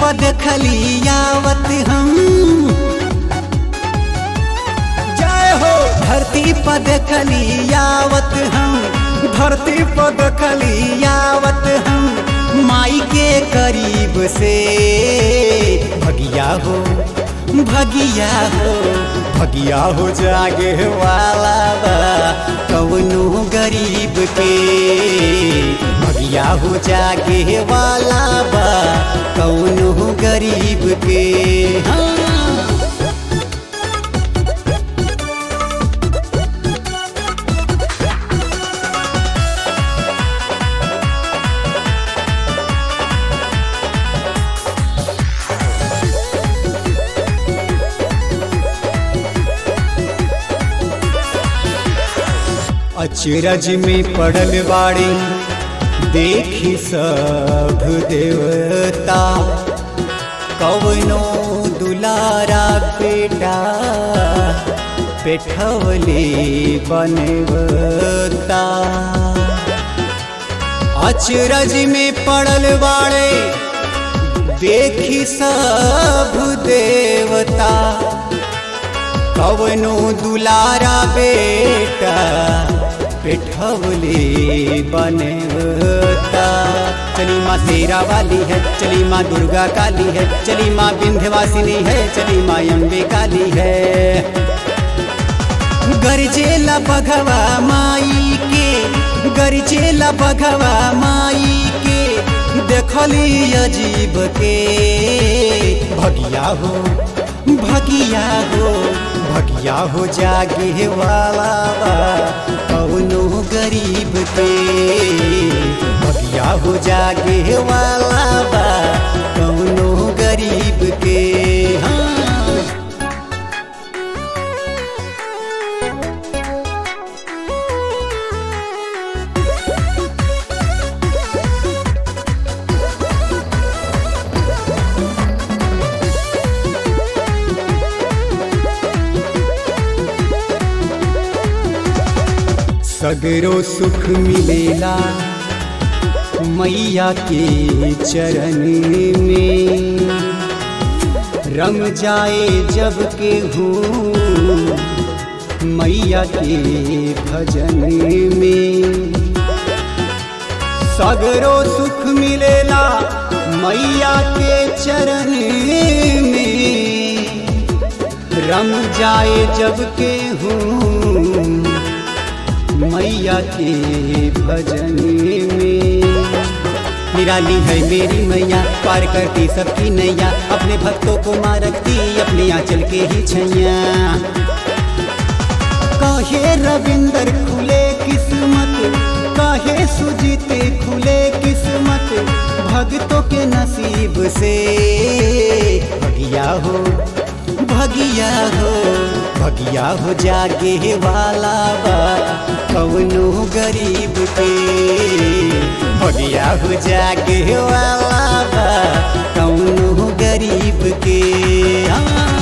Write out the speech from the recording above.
पर देखली आवत हम जय हो धरती पर देखली आवत हम धरती पर देखली आवत हम माई के करीब से भगिया हो भगिया हो भगिया हो जागे वाला बा कौनो गरीब के भगिया हो जागे वाला बा कौनो गरीब के हाँ अचरज में पड़ल बाड़ी देखी सब देवता कवनो दुलारा बेटा पेठवले बनवता अचरज में पड़ल बाड़े देखी सब देवता कवनो दुलारा बेटा पेठवले बनवता चली माँ शेरा वाली है चली माँ दुर्गा काली है चली माँ विंध्यवासिनी है चली माँ अम्बे काली है गरजेला बघवा माई के गरजेला बघवा माई के देखली अजीब के भगिया हो भगिया हो भगिया हो जागे वाला बा कौनो गरीब के भगिया हो जागे वाला बा कौनो गरीब के हाँ सगरो सुख मिलेला मैया के चरण में रम जाए जब के हूँ मैया के भजन में सगरो सुख मिलेला मैया के चरण में रम जाए जब के हूँ मैया के भजन में निराली है मेरी मैया पार करती सबकी नैया अपने भक्तों को मार रखती अपने आंचल के ही छैया कहे रविंदर खुले किस्मत कहे सुजीते खुले किस्मत भक्तों के नसीब से भगिया हो भगिया हो भगिया हो जागे वाला बा कौनो गरीब के भगिया हो जागे वाला बा कौनो गरीब के हाँ